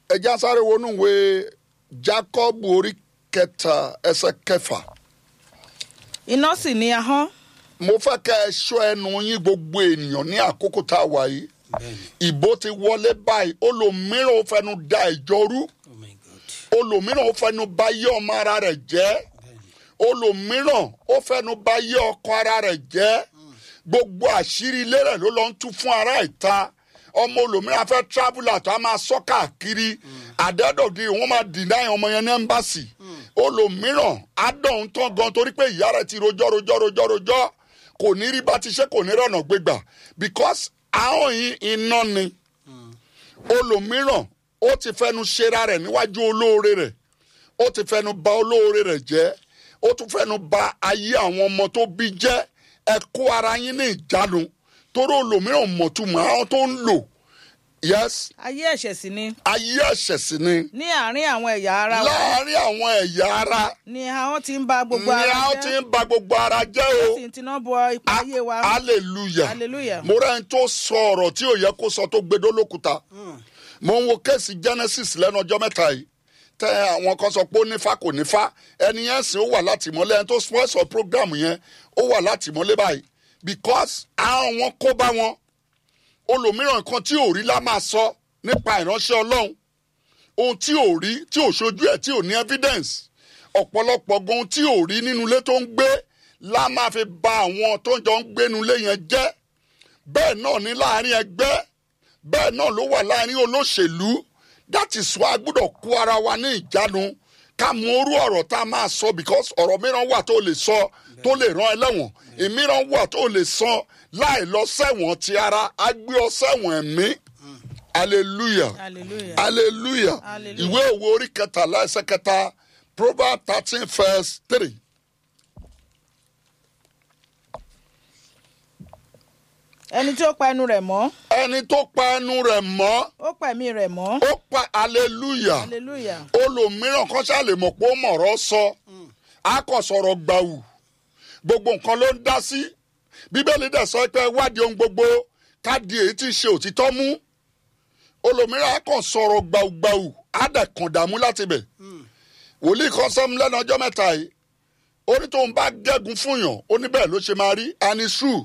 ẹja sáré wọnú ìwé jacob orí kẹta ẹsẹ kẹfà iná sì ní ahọ́n mo fẹ́ kẹ́ ẹ ṣọ́ ẹnu yín gbogbo ènìyàn ní àkókò tá a wà yìí bẹ́ẹ̀ni ìbò ti wọlé báyìí olòmíràn ó fẹnu da ìjọ rú oh my god olòmíràn ó fẹnu ba yé ọmọ ara rẹ̀ jẹ́ olòmíràn ó fẹnu ba yé ọkọ ara rẹ̀ jẹ́ gbogbo àṣírí ilé rẹ̀ ló lọ ń tú fún ara ìta ọmọ olòmíràn fẹ́ traveller tó a máa sọ káàkiri àdẹ́dọ̀dì wọ́n máa deny ọmọ yẹn ní ẹ́mbàsì olòmíràn adọ̀hún tán gan torí pé ìyá rẹ̀ ti rojọ́ rojọ́ rojọ́ rojọ́ kò ní rí bá ti ṣe kò ní rọ̀nà gbégbà because àwọn yìí iná ni olòmíràn ó ti fẹnu ṣera rẹ̀ níwájú olóore rẹ̀ ó ti fẹnu ba olóore rẹ̀ jẹ́ ó tún fẹnu ba ayé àwọn ọmọ tó bí jẹ́ ẹ kó ara yín ní ìjánu torí olòmíràn mọ̀túmọ̀ àwọn tó ń lò yes ayé ẹ̀ṣẹ̀ sì ni ayé ẹ̀ṣẹ̀ sí ni ní àárín àwọn ẹ̀yà ara wa láàárín àwọn ẹ̀yà ara ni ahọ́n ti ń ba gbogbo ni ara àwọn ti jẹ́ ń ba gbogbo ara jẹ́ o sì ń tiná bọ ipa ayé wa hallelujah hallelujah mo rẹ́ ń tó sọ ọ̀rọ̀ tí ò yẹ kó sọ tó gbedó lókùúta mo ń wo kéèsì genesis lẹ́nu ọjọ́ mẹ́ta yìí tẹ àwọn kan sọ pé ó nífa kò nífa ẹni yẹn sì ó wà látìmọ́lé ẹni tó sponsor program yẹn ó wà látìmọ́lé báyìí because àwọn wọn kó bá wọn olòmíràn kan tí ò rí la máa sọ nípa ìránṣẹ́ ọlọ́run ohun tí ò rí tí ò ṣojú ẹ̀ tí ò ní evidence ọ̀pọ̀lọpọ̀ gan ohun tí ò rí nínú ilé tó ń gbé la máa fi ba àwọn tó ń jọ ń gbénu ilé yẹn jẹ́ bẹ́ẹ̀ náà ní láàrin ẹgbẹ́ bẹ́ẹ̀ náà ló wà láàrin olóṣèlú that is why a gbọ́dọ̀ kó ara wa ní ìjánu ká mọ orú ọ̀rọ̀ tá a máa sọ because ọ̀rọ̀ mìíràn wà tó lè sọ tó lè rán ẹlẹ́wọ̀n ìmíràn wà tó lè sọ láì lọ sẹ́wọ̀n ti ara á gbé ọ sẹ́wọ̀n ẹ̀mí hallelujah hallelujah hallelujah Hallelujah. ìwé òwe orí kẹtàlá ẹsẹ kẹta proverbs thirteen verse three. ẹni tí ó pa ẹnu rẹ̀ mọ́ ẹni tó pa ẹnu rẹ̀ mọ́ ó pa ẹ̀mí rẹ̀ mọ́ ó pa hallelujah hallelujah olòmíràn kan ṣáà lè mọ̀ pé ó mọ̀rọ̀ sọ á kàn sọ̀rọ̀ gbàù gbogbo nǹkan ló ń dá sí bíbélì dẹ̀ sọ pé wádìí ohun gbogbo káàdì èyí tí ń ṣe òtítọ́ mú olòmíràn á kàn sọ̀rọ̀ gbàùgbàù á dẹ̀ kàn dààmú láti bẹ̀ wòlíì kan sọ́mu lẹ́nu ọjọ́ mẹ́ta yìí ó ní tóun bá gẹ́gun fún yàn ó ní bẹ́ẹ̀ ló ṣe máa rí and it's true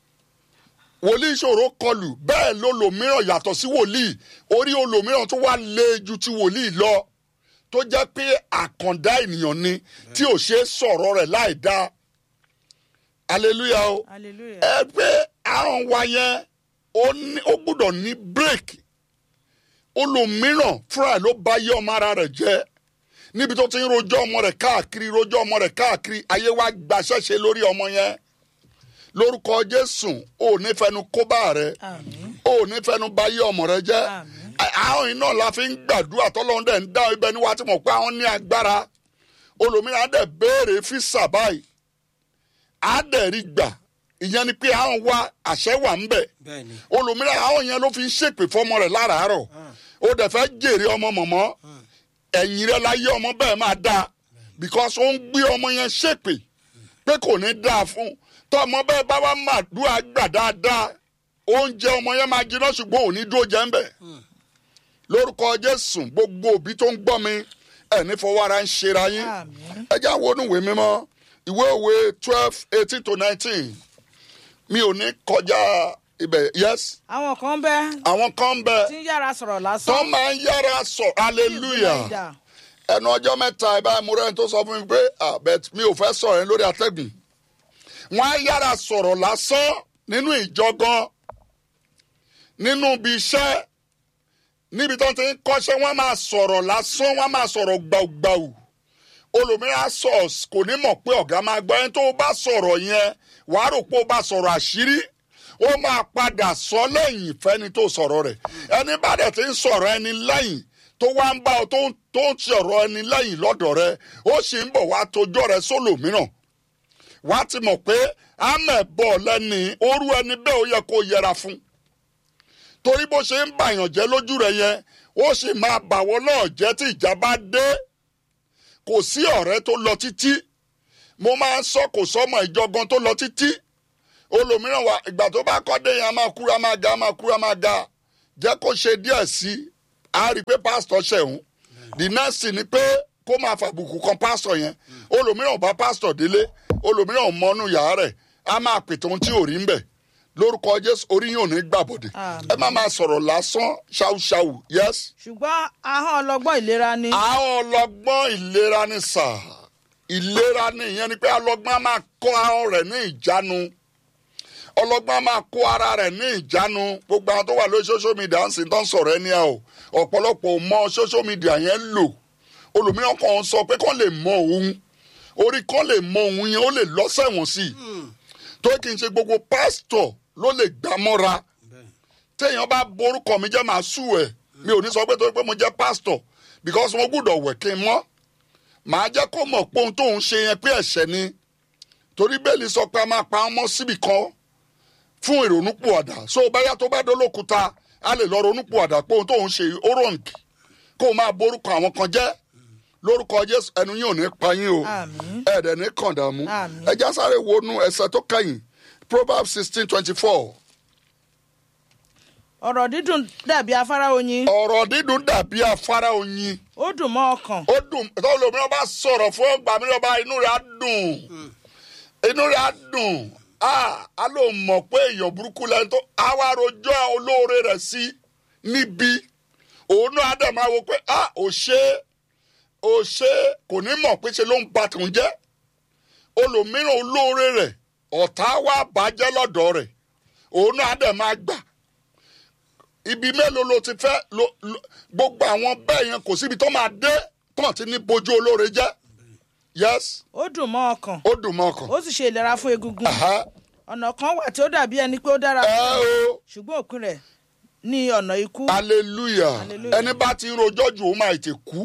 wòlíì ìṣòro kọlù bẹ́ẹ̀ ló lòmíràn yàtọ̀ sí wòlíì orí olòmíràn tó wá lé ju ti wòlíì lọ tó jẹ́ pé àkàndá ènìyàn ni tí ò ṣe é sọ̀rọ̀ rẹ̀ láì dá hallelujah o hallelujah ẹ pé àrùn wa yẹn ó ní- ó gbúdọ̀ ní bírèkì olòmíràn fúnra ẹ̀ ló bá yé ọmọ ara rẹ̀ jẹ́ níbi tó ti ń rojọ́ ọmọ rẹ̀ káàkiri rojọ́ ọmọ rẹ̀ káàkiri ayé wa gbaṣẹ́ṣe lórí ọmọ yẹn lórúkọ jésù ò ní fẹnu kóbá rẹ àmín ò ní fẹnu bá yé ọmọ rẹ jẹ́ Àmín. àwọn yìí náà la fi ń gbàdúrà tọ́lọ́run dẹ̀ ń dá ibẹ̀ ni wàá ti mọ̀ pé àwọn ní agbára olòmíràn á dẹ̀ béèrè físà báyìí á dẹ̀ rí gbà ìyẹn ni pé àwọn wa àṣẹ wà ń bẹ̀ bẹ́ẹ̀ni olòmíràn àwọn yẹn ló fi ń ṣèpè fọmọ rẹ̀ láràárọ̀ ó dẹ̀ fẹ́ jèrè ọmọ mọ̀mọ́ ẹ̀yìn rẹ̀ láyé ọmọ bẹ́ẹ̀ máa dáa because ó ń gbé ọmọ yẹn ṣèpè pé kò ní dáa fún tọmọ bẹ́ẹ̀ bá wá máa dúrà gbà dáadáa oúnjẹ ọmọ yẹn máa jiná ṣùgbọ́n òní dúró jẹ́ ń bẹ̀ lórúkọ jésù gbogbo òbí tó ń gbọ́ mi ẹ̀ ní fọwọ́ ara ń ṣera yín àmín ẹ já wo inú ìwé mímọ́ ìwé òwe twelve eighteen to nineteen mi ò ní kọjá ibẹ̀ yes àwọn kan bẹ àwọn kan ń bẹ tí ń yára sọ̀rọ̀ tó lásán máa ń yára sọ hallelujah ìdá ẹnu ọjọ́ mẹ́ta ẹ báyìí mo rẹ́ni tó sọ fún mi pé ah bet mi ò fẹ́ sọ̀rọ̀ yẹn lórí atẹ́gùn wọ́n á yára sọ̀rọ̀ lásán nínú ìjọ gan nínú ibi iṣẹ́ níbi tó ti ń kọ́ṣẹ́ wọ́n máa sọ̀rọ̀ lásán wọ́n máa sọ̀rọ̀ gbàùgbàù olòmíràn sọ kò ní mọ̀ pé ọ̀gá máa gbọ́ ẹni tó bá sọ̀rọ̀ yẹn wàá rò pé ó bá sọ̀rọ̀ àṣírí ó máa padà sọ lẹ́yìn fẹ́ni tó sọ̀rọ̀ rẹ̀ ẹni bá dẹ̀ ti ń sọ̀rọ̀ ẹni lẹ́yìn tó wá ń bá ọ tó ń tó ń sọ̀rọ̀ ẹni lẹ́yìn lọ́dọ̀ rẹ ó sì ń bọ̀ wá tojọ́ rẹ sólòmíràn wàá ti mọ̀ pé àmẹ̀ bọ̀ lẹ́ni orú ẹni bẹ́ẹ̀ ó yẹ kó yẹra fún torí bó ṣe ń bàyàn jẹ́ lójú rẹ yẹn ó sì máa bàwọ́ náà jẹ́ tí ìjà bá dé kò sí ọ̀rẹ́ tó lọ títí mo máa ń sọ kò sọmọ ìjọgan tó lọ títí olòmíràn wa ìgbà tó bá kọ́ dé yẹn a máa kúra máa ga a máa kúra máa ga jẹ́ kó ṣe díẹ̀ sí a rí i pé pásítọ̀ ṣẹ̀hún the next thing ni pé kó máa fàbùkù kan pásítọ̀ yẹn olòmíràn bá pásítọ̀ délé olòmíràn mọ́nú yàrá rẹ̀ a máa pètè ohun tí ò rí ń bẹ̀ lórúkọ jésù orí yóò ní gbàbọ̀dẹ̀ Àmín. ẹ má máa sọ̀rọ̀ lásán ṣáúṣáú yes. ṣùgbọ́n ahọ́n ọlọ́gbọ́n ìlera ni. àwọn ọlọgbọ́n ìlera ní sà ìlera ní ìyẹn ni pé ọlọgbọ́n á máa kó ahọ́n rẹ̀ ní ìjánu ọlọgbọ́n á máa kó ara rẹ̀ ní ìjánu gbogbo àwọn tó wà lórí social media ń sìn tán sọ̀rọ̀ ẹni ẹ o ọ̀pọ̀lọpọ̀ ò mọ social media yẹn lò olùmíràn kan sọ pé kán lè mọ òun orí kán lè mọ òun yẹn ó lè lọ́sẹ̀wọ̀n sí i tó kì í ṣe gbogbo pásítọ̀ ló lè gbà mọ́ra téèyàn bá borúkọ mi jẹ́ màá sù ẹ̀ mi ò ní sọ pé torí pé mo jẹ́ pásítọ̀ because mo gbúdọ̀ wẹ̀ kí n mọ́ màá jẹ́ kó mọ̀ pé ohun tóun ṣe yẹn pé ẹ̀ṣẹ̀ ni torí bẹ́ẹ̀lì sọ pé a máa pa ọmọ síbì kan fún ìrònúpìwàdà so báyà tó bá dólókúta a lè lọ ronúpìwàdà pé ohun tóun ṣe ó rọǹkì kó o máa borúkọ àwọn kan jẹ́ lórúkọ jésù ẹnu yín ò ní pa yín o Àmín. ẹ̀ẹ́dẹ̀ ní kàndàmú Àmín. ẹja sáré wọnú ẹsẹ̀ tó kẹ́yìn proverbs sixteen twenty four ọ̀rọ̀ dídùn dàbí afárá oyin ọ̀rọ̀ dídùn dàbí afárá oyin ó dùn mọ́ ọkàn ó dùn tó lómìnira bá sọ̀rọ̀ fún ọgbà mìíràn bá inú rẹ̀ á dùn inú rẹ̀ á dùn á á ló mọ̀ pé èèyàn burúkú lẹ́nu tó á wá rojọ́ olóore rẹ̀ sí níbi òun náà á dẹ̀ máa wo pé á ò ṣe é ò ṣe é kò ní mọ̀ pé ṣe ló ń ba tòun jẹ́ olòmíràn olóore rẹ̀ ọ̀tá wá bàjẹ́ lọ́dọ̀ rẹ̀ òun náà á dẹ̀ máa gbà ibi mélòó ló ti fẹ́ lo- lo- gbogbo àwọn bẹ́ẹ̀ yẹn kò síbi tó máa dé tán ti ní bojú olóore jẹ́ yes ó dùn mọ́ ọkàn ó dùn mọ́ ọkàn ó sì ṣe ìlera fún egungun Aha. ọ̀nà kan wà tí ó dàbí ẹni pé ó dára ẹ o ṣùgbọ́n òpin rẹ̀ ní ọ̀nà ikú hallelujah Hallelujah. ẹni bá ti ń rojọ́ jù ó máa tètè kú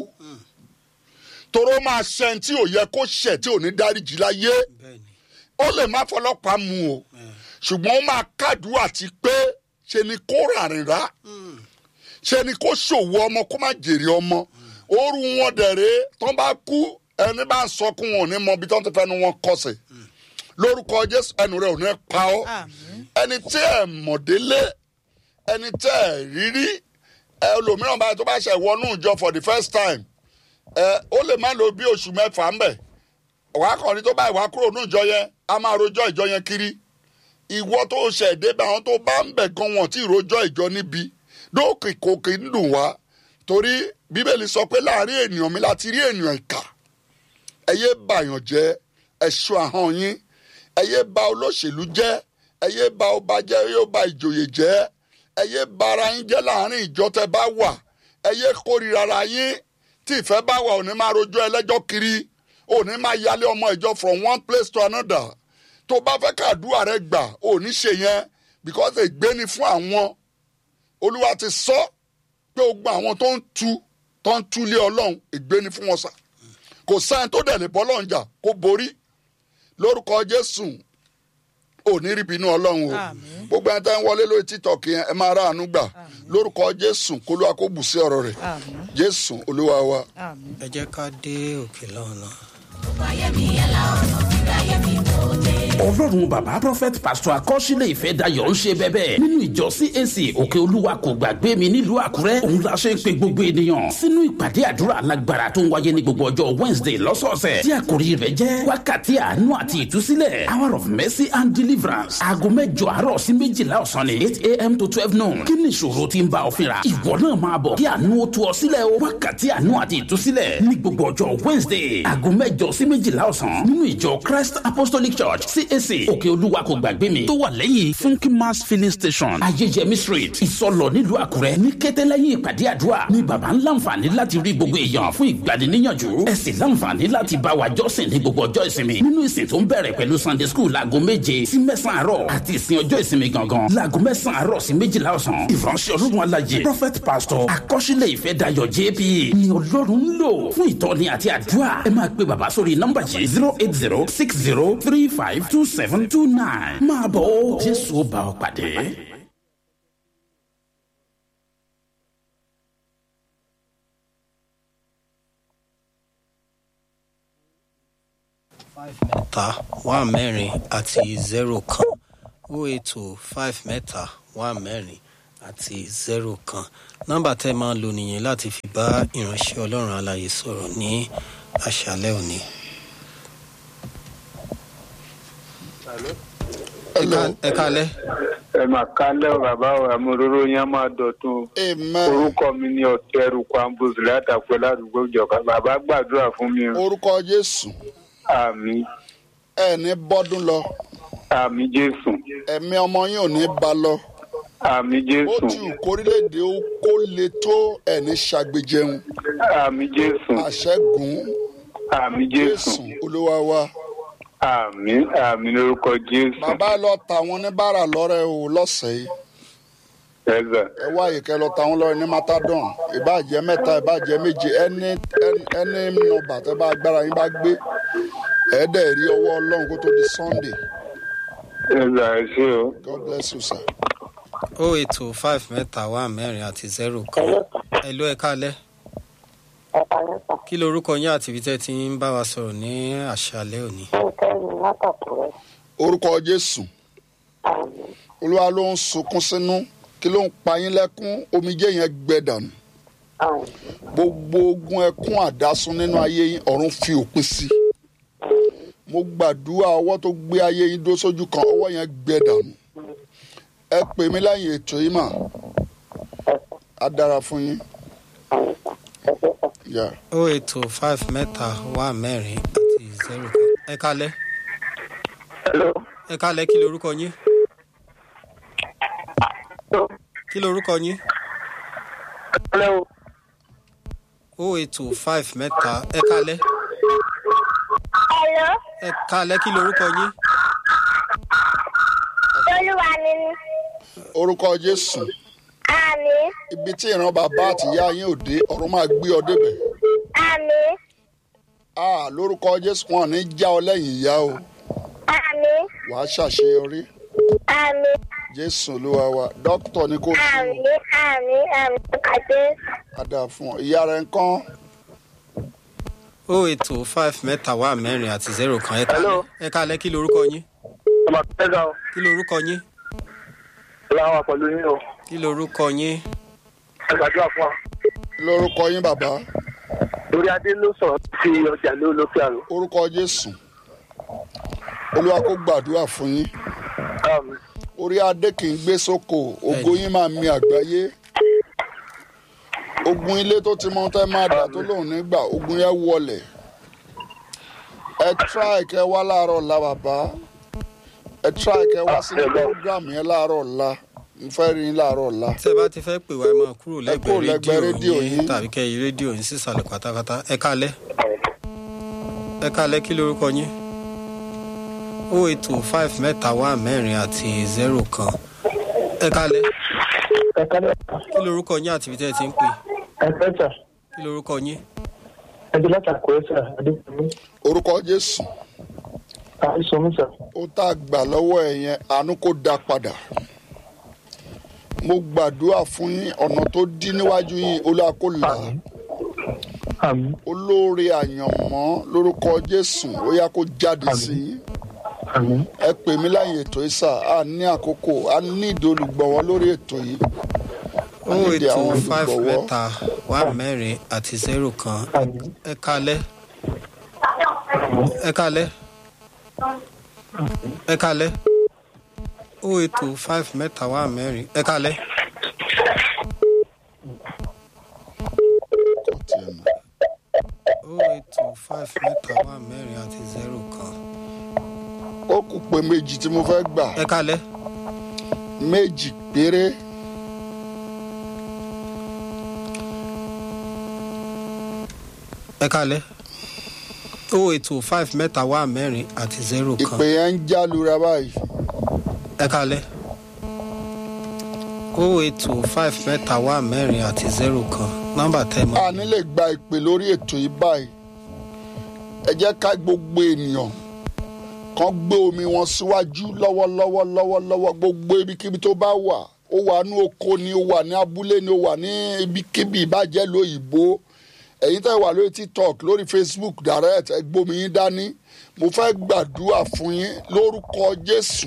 toró máa ṣẹ tí ò yẹ kó ṣẹ tí ò ní dáríjì láyé bẹ́ẹ̀ni ó lè má fọlọ́pàá mu o ṣùgbọ́n ó máa kádùá àti pé ṣe ni kó ràrìn rà ṣe ni kó ṣòwò ọmọ kó má jèrè ọmọ ooru wọn dẹ̀rẹ́ tán bá kú ẹni bá ń sọkún wọn ò ní mọ ibi tán ti fẹ́nu wọn kọsẹ̀ lórúkọ jésù ẹnu rẹ ò ní pa ọ́ àmín ẹni tí ẹ mọ̀délé ẹni tí ẹ rírí ẹ olòmíràn báyìí tó bá ṣe wọnú ìjọ for the first time ẹ ó lè má lo bí oṣù mẹ́fà ń bẹ̀ wàá kàn ní tó báyìí wàá kúrò ní ìjọ yẹn a máa rojọ́ ìjọ yẹn kiri ìwọ tó ṣẹ̀ débẹ̀ àwọn tó bá ń bẹ̀ gan wọn tí ìrojọ́ ìjọ níbi dóòkè kòkè ń dùn wá torí bíbélì sọ pé láàrin ènìyàn mi láti rí ènìyàn ìkà ẹ yé bàyàn jẹ́ ẹ ṣọ́ ahọ́n yín ẹ yé bà olóṣèlú jẹ́ ẹ yé bà ọba jẹ́ ẹ yé bà ìjòyè jẹ́ ẹ yé bà ara yín jẹ́ láàrin ìjọ tẹ́ bá wà ẹ yé kórìíra ara yín tí ìfẹ́ bá wà ò ní máa rojọ́ ẹlẹ́jọ́ kiri ò ní máa yálé ọmọ ìjọ from one place to another tó bá fẹ́ kàdúrà rẹ gbà ò ní ṣe yẹn because ègbé ni fún àwọn olúwa ti sọ pé gbogbo àwọn tó ń tu tó ń túlé ọlọ́run ègbé ni fún wọn sà kò sáyẹn tó dẹ̀ lè bọ́ lọ́run jà kó borí lórúkọ jésù ò ní rí bínú ọlọ́run o Àmín. gbogbo ẹni tẹ́ ń wọlé lórí tiktok yẹn ẹ máa ráàánú gbà lórúkọ jésù kó ló wá kó bù sí ọ̀rọ̀ rẹ̀ àmín jésù olúwa wa. àmín. ẹ jẹ́ ká dé òkè lọ́nà. ọlọ́run bàbá prophet pastor akọ́sílẹ̀ ìfẹ́ dayọ̀ ń ṣe bẹ́bẹ́ nínú ìjọ cac òkè olúwa kò gbàgbé mi nílùú àkúrẹ́ òun la ṣe ń pe gbogbo ènìyàn sínú ìpàdé àdúrà alágbára tó ń wáyé ní gbogbo ọjọ́ wednesday lọ́sọ̀ọ̀sẹ̀ tí àkòrí rẹ̀ jẹ́ wákàtí àánú àti ìtúsílẹ̀ hour of mercy and deliverance aago mẹ́jọ àárọ̀ sí méjìlá ọ̀sán ni eight a.m. to twelve noon kí ni ìṣòro tí ń bá ọ fínra ìwọ náà máa bọ̀ kí àánú ó tú ọ sílẹ̀ o wákàtí àánú àti ìtúsílẹ̀ ní gbogbo ọjọ́ wednesday aago mẹ́jọ sí méjìlá ọ̀sán nínú ìjọ christ apostolic church cac òkè olúwa kò gbàgbé mi tó wà lẹ́yìn funky mass filling station ayéjẹmí street ìsọlọ nílùú àkúrẹ́ ní kété lẹ́yìn ìpàdé àdúrà ní baba ń láǹfààní láti rí gbogbo èèyàn fún ìgbaniníyànjú ẹ sì láǹfààní láti bá wa jọ́sìn ní gbogbo ọjọ́ ìsinmi nínú ìsìn tó ń bẹ̀rẹ̀ pẹ̀lú sunday school láago méje sí mẹ́sàn-án àárọ̀ àti ìsìn ọjọ́ ìsinmi gangan láago mẹ́sàn-án àárọ̀ sí méjìlá ọ̀sán ìránṣẹ́ ọlọ́run alájẹ prophet pastor akọ́ṣílẹ̀ ìfẹ́ dayọ̀ jp ni ọlọ́run ń lò fún ìtọ́ni àti àdúrà ẹ máa pe bàbá sórí nọ́mbà yìí zero eight zero six zero three five two seven two nine máa bọ̀ ó jésù ó bá ọ pàdé. five mẹ́ta one mẹ́rin àti zero kan o eight o five mẹ́ta one mẹ́rin àti zero kan nọ́mbà tẹ́ máa ń lò nìyẹn láti fi bá ìránṣẹ́ ọlọ́run alààyè sọ̀rọ̀ ní àṣálẹ́ òní. hello ẹ kálẹ́ ẹ mà kálẹ̀ o bàbá o àmúróró yẹn máa dọ̀tun amen orúkọ mi ní ọ̀tẹ̀rù kwambus látàpẹ́ ládùúgbò ìjọba bàbá gbàdúrà fún mi o orúkọ jésù àmì ẹ ní bọ́dún lọ àmì jésù ẹ̀mí ọmọ yín ò ní ba lọ àmì ó jésù ti wù kórílẹ̀-èdè ó kó le tó ẹ̀ ní ṣàgbéjẹun àmì jésù àṣẹ́gun àmì jésù jésù olúwa wa àmì àmì lórúkọ jésù bàbá ẹ lọ ta wọn ní bàrà lọ́rẹ́ o lọ́sẹ̀ yìí ẹ̀zà ẹ wá àyíká ẹ lọ ta wọn lọ́rẹ́ ní matadon ìbàjẹ́ mẹ́ta ìbàjẹ́ méje ẹni ẹni- ẹni nọmba tẹ bá agbára yín bá gbé ẹ̀ẹ́dẹ̀ rí ọwọ́ ọlọ́run kó tó di sunday ẹ̀zà ẹ ṣé o god bless you sir. o eight two five mẹ́ta wá mẹ́rin àti zero kan ẹ ló ẹ kálẹ́ ẹ̀ka lẹ́sà kí lorúkọ yín àti ibi tẹ́ ti ń bá wa sọ̀rọ̀ ní àṣálẹ́ òní. nǹkan ẹni látàkùrẹ́ orúkọ jésù àmì olúwa ló ń sunkún sínú kí ló ń pa yín lẹ́kún omijé yẹn gbẹ dànù àmì gbogbo ogun ẹkún àdásún nínú ayé yín ọ̀run fi òpin sí mo gbàdúrà ọwọ́ tó gbé ayé yín dó sójú kan ọwọ́ yẹn gbẹ dànù ẹ pè mí lẹ́yìn ètò yìí mà á dára fún yín. Yeah. o eight two five mẹ́ta wá mẹ́rin àti zero kan ẹ kálẹ́ hello ẹ kálẹ́ kí lorúkọ yín kí lorúkọ yín hello o eight two five mẹ́ta ẹ kálẹ́ Hello, ẹ kálẹ́ kí lorúkọ yín Olúwa mi ni. orúkọ jésù Àmì, ibi tí ìran bàbá àtìyá yín ò dé ọ̀run máa gbé ọ débẹ̀. àmì, Ah, lórúkọ jésù wọn ò ní já ọ lẹ́yìn ìyá o àmì, wàá ṣàṣeyọrí àmì, jésù olúwa wa dókítà ni kò sí o àmì, àmì, àmì, àti adá fún ọ ìyá rẹ ń kán o eight two five mẹ́ta wá mẹ́rin àti zero kan ẹ kálẹ́ Hello. ẹ kálẹ́ kí lorúkọ yín ọmọ ẹ̀zà o kí lorúkọ yín láwọn pẹ̀lú yín o kí lorúkọ yín ẹ gbàdúrà fún wa lórúkọ yín bàbá lórí adé ló sọ̀rọ̀ sí ọjà ló lókè àrò orúkọ jésù olúwa kó gbàdúrà fún yín àmì orí adé kì í gbé sóko ògo yín máa mi àgbáyé ogun ilé tó ti mọ tẹ máa dà tó lòun nígbà ogun yẹn wọlẹ̀ ẹ try kẹ wá láàárọ̀ ọ̀la bàbá ẹ try kẹ wá sínú program yẹn láàárọ̀ ọ̀la mo fẹ́ rí yín láàárọ̀ ọ̀la tẹ́ ẹ bá ti fẹ́ pè wá ẹ máa kúrò Ẹ kúrò lẹ́gbẹ̀ẹ́ lẹ́gbẹ̀ẹ́ rédíò rédíò yín yín. tàbí kẹ́ yí rédíò yín sísàlẹ̀ pátápátá ẹ kálẹ́ ẹ kálẹ́ kí lorúkọ yín o eight two five mẹ́ta wá mẹ́rin àti zero kan ẹ kálẹ́ ẹ̀ka lẹ́sà kí lorúkọ yín àti ibi tẹ́ ẹ ti ń pè ẹ̀ka lẹ́sà kí lorúkọ yín ẹ̀jẹ̀ látàkùrẹ́ sà adéjọbí orúkọ jésù àìsàn mi sà ó tá a gbà lọ́wọ́ ẹ̀ yẹn àánú kó dá padà mo gbàdúrà fún yín ọ̀nà tó dí níwájú yín olúwa kó là á àmì olóore àyànmọ́ lórúkọ jésù ó yá kó jáde sí yín àmì ẹ pè mí láyé ètò yìí sà á ní àkókò á ní ìdí olùgbọ̀wọ́ lórí ètò yìí o eight nídìí àwọn two five olùgbọ̀wọ́. mẹ́ta wá mẹ́rin àti zero kan àmì ẹ kálẹ́ ẹ kálẹ́ ẹ kálẹ́ o eight two five mẹ́ta wá mẹ́rin ẹ kálẹ́. kò tiẹ̀ nà. o eight two five mẹ́ta wá mẹ́rin àti zero kan ó kù pé méjì tí mo fẹ́ gbà ẹ kálẹ́ méjì péré ẹ kálẹ́ o eight two five mẹ́ta wá mẹ́rin àti zero kan ìpè yẹn ń já lura báyìí ẹ kálẹ́ o eight two five mẹ́ta wá mẹ́rin àti zero kan nọ́mbà tẹ́ mọ́ a ní lè gba ìpè lórí ètò yìí báyìí ẹ jẹ́ ká gbogbo ènìyàn kan gbé omi wọn síwájú lọ́wọ́lọ́wọ́ lọ́wọ́lọ́wọ́ gbogbo ibikíbi tó bá wà ó wà ní oko ni ó wà ní abúlé ni ó wà ní ibikíbi ìbàjẹ́ lóyìnbó ẹ̀yin tẹ́ wà lórí tiktok lórí facebook direct ẹ gbómi yín dání mo fẹ́ gbàdúrà fún yín lórúkọ jésù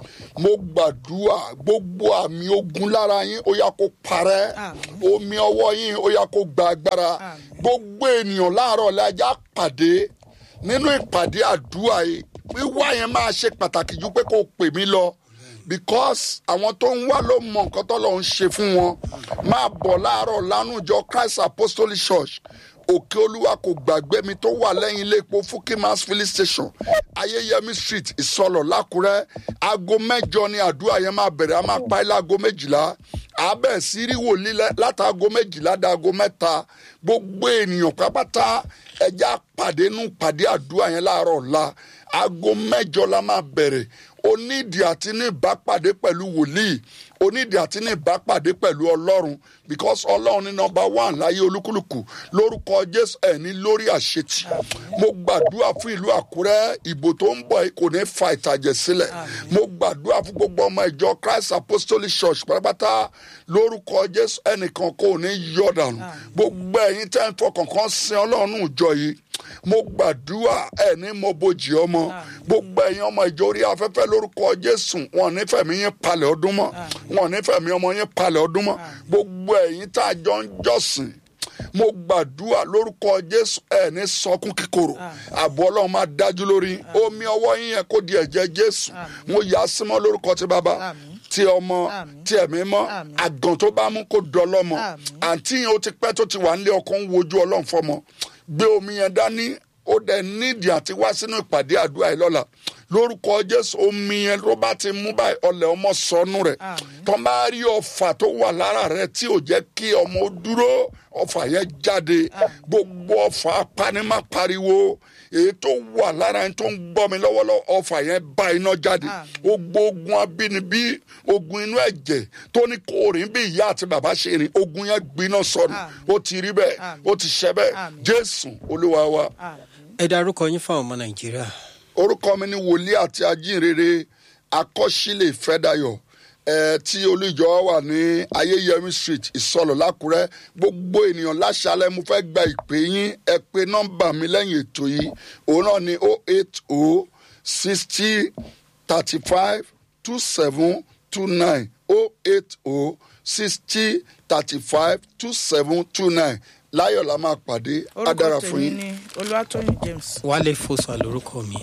mo gbàdúrà gbogbo àmì ogun lára yín ó yá kó parẹ́ Àmín. omi ọwọ́ yín ó yá kó gba agbára Àmín. gbogbo ènìyàn láàárọ̀ lẹ́jà pàdé nínú ìpàdé àdúrà yìí wíwá yẹn máa ṣe pàtàkì ju pé kó o pè mí lọ because àwọn tó ń wá ló mọ nǹkan tó lọ ń ṣe fún wọn máa bọ̀ láàárọ̀ lánàjọ Christ Apostolic Church òkè olúwa kò gbàgbé mi tó wà lẹ́yìn ilé epo Fukimas filling station ayéyẹmí street ìsọlọ̀ lákùrẹ́ aago mẹ́jọ ni àdúrà yẹn máa bẹ̀rẹ̀ a máa pa ilé aago méjìlá abẹ́ sírí wòlíì lẹ́- látàgò méjìlá dáago mẹ́ta gbogbo ènìyàn pápátá ẹja pàdé nù pàdé àdúrà yẹn láàárọ̀ ọ̀la aago mẹ́jọ la máa bẹ̀rẹ̀ onídìí àti ní ìbápàdé pẹ̀lú wòlíì onídìí àti ní ìbápàdé pẹ̀lú ọlọ́run because ọlọ́run ní nọmba one láyé olúkúlùkù lórúkọ jésù ẹ̀ ní lórí àṣetì mo gbàdúrà fún ìlú àkúrẹ́ ìbò tó ń bọ̀ yìí kò ní fa ìtàjẹ̀ sílẹ̀ mo gbàdúrà fún gbogbo ọmọ ìjọ christ apostolic church pátápátá lórúkọ jésù ẹnìkan kò ní yọ̀ dànù gbogbo ẹ̀yin tẹ́ ń fọkàn kan sin ọlọ́run ìjọ yìí mo gbàdúrà ẹ ní mo bojì ọmọ gbogbo ẹ̀yin ọmọ ìjọ orí afẹ́fẹ́ lórúkọ jésù wọn nífẹ̀ẹ́ mi yín palẹ̀ ọdún mọ́ wọn nífẹ̀ẹ́ mi ọmọ yín palẹ̀ ọdún mọ́ gbogbo ẹ̀yin tá a jọ ń jọ́sìn mo gbàdúrà lórúkọ jésù ẹ ní sọkún kíkorò ààbò ọlọ́run máa dájú lórí yín. omi ọwọ́ yín yẹn kó di ẹ̀jẹ̀ jésù mo yà á símọ́ lórúkọ ti bàbá Àmín. ti ọmọ Àmín. ti ẹ̀mí mọ́ Àmín. àgàn tó bá mú kó dọlọ́mọ Àmín. àǹtí yẹn ó ti pẹ́ tó ti wà nílé ọkọ ń wojú ọlọ́run fọmọ gbé omi yẹn dání ó dẹ̀ nídìí àti wá sínú ìpàdé àdúrà yìí lọ́la lórúkọ jésù omi yẹn ló bá ti mú báyìí ọlẹ̀ ọmọ sọnù rẹ̀ Àmín. tó bá rí ọfà tó wà lára rẹ̀ tí ò jẹ́ kí ọmọ ó dúró ọfà yẹn jáde gbogbo ọfà apanimá pariwo èyí tó wà lára ẹni tó ń gbọ́ mi lọ́wọ́lọ́wọ́ ọfà yẹn bá iná jáde Àmín. gbogbo ogun abínibí ogun inú ẹ̀jẹ̀ tó ní kó rìn bí ìyá àti bàbá ṣe rìn ogun yẹn gbiná sọnù Àmín. ó ti rí bẹ́ẹ̀ Àmín. ó ti ṣẹ bẹ́ẹ̀ Àmín. jésù olúwa wa Àmín. ẹ darúkọ yín fáwọn ọmọ nàìjíríà orúkọ mi ni wòlíì àti ajínrere akọ́sílẹ̀ ìfẹ́dayọ̀ ẹ̀ tí olùjọ wà ní ayéyẹmí street ìsọlọ̀ lákùrẹ́ gbogbo ènìyàn láṣálẹ̀ mo fẹ́ gba ìpè yín ẹ pé nọ́mbà mi lẹ́yìn ètò yìí òun náà ni o eight o sixty thirty five two seven two nine o eight o sixty thirty five two seven two nine láyọ̀ la máa pàdé á dára orúkọ fún tèmi yín. ni olúwatóyìn james. wálé fòsà lórúkọ mi.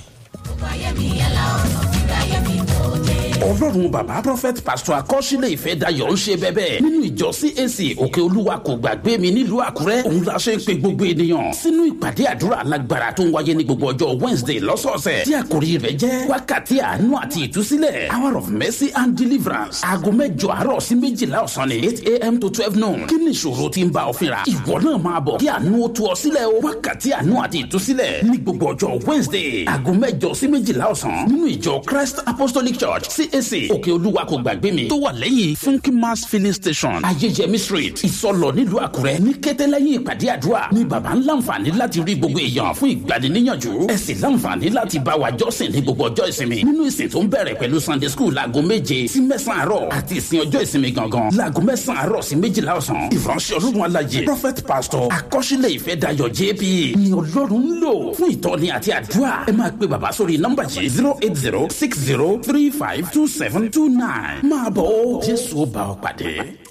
ọlọ́run bàbá prophet pastor akọ́sílẹ̀ ìfẹ́ dayọ̀ ń ṣe bẹ́bẹ́ nínú ìjọ cac òkè olúwa kò gbàgbé mi nílùú àkúrẹ́ òun la ṣe ń pe gbogbo ènìyàn sínú ìpàdé àdúrà alágbára tó ń wáyé ní gbogbo ọjọ́ wednesday lọ́sọ̀ọ̀sẹ̀ tí àkòrí rẹ̀ jẹ́ wákàtí àánú àti ìtúsílẹ̀ hour of mercy and deliverance aago mẹ́jọ àárọ̀ sí méjìlá ọ̀sán ni eight a.m. to twelve noon kí ni ìṣòro tí ń bá ọ fínra ìwọ náà máa bọ̀ kí àánú ó tú ọ sílẹ̀ o wákàtí àánú àti ìtúsílẹ̀ ní gbogbo ọjọ́ wednesday aago mẹ́jọ sí méjìlá ọ̀sán nínú ìjọ christ apostolic church cac òkè olúwa kò gbàgbé mi tó wà lẹ́yìn funky mass filling station ayéjẹmí street ìsọlọ nílùú àkúrẹ́ ní kété lẹ́yìn ìpàdé àdúrà ní baba ń láǹfààní láti rí gbogbo èèyàn fún ìgbaniníyànjú ẹ sì láǹfààní láti bá wa jọ́sìn ní gbogbo ọjọ́ ìsinmi nínú ìsìn tó ń bẹ̀rẹ̀ pẹ̀lú sunday school láago méje sí mẹ́sàn-án àárọ̀ àti ìsìn ọjọ́ ìsinmi gangan láago mẹ́sàn-án àárọ̀ sí méjìlá ọ̀sán ìránṣẹ́ ọlọ́run alájẹ prophet pastor akọ́ṣílẹ̀ ìfẹ́ dayọ̀ jp ni ọlọ́run ń lò fún ìtọ́ni àti àdúrà ẹ máa pe bàbá sórí nọ́mbà yìí zero eight zero six zero three five two seven two nine máa bọ̀ ó jésù ó bá ọ pàdé.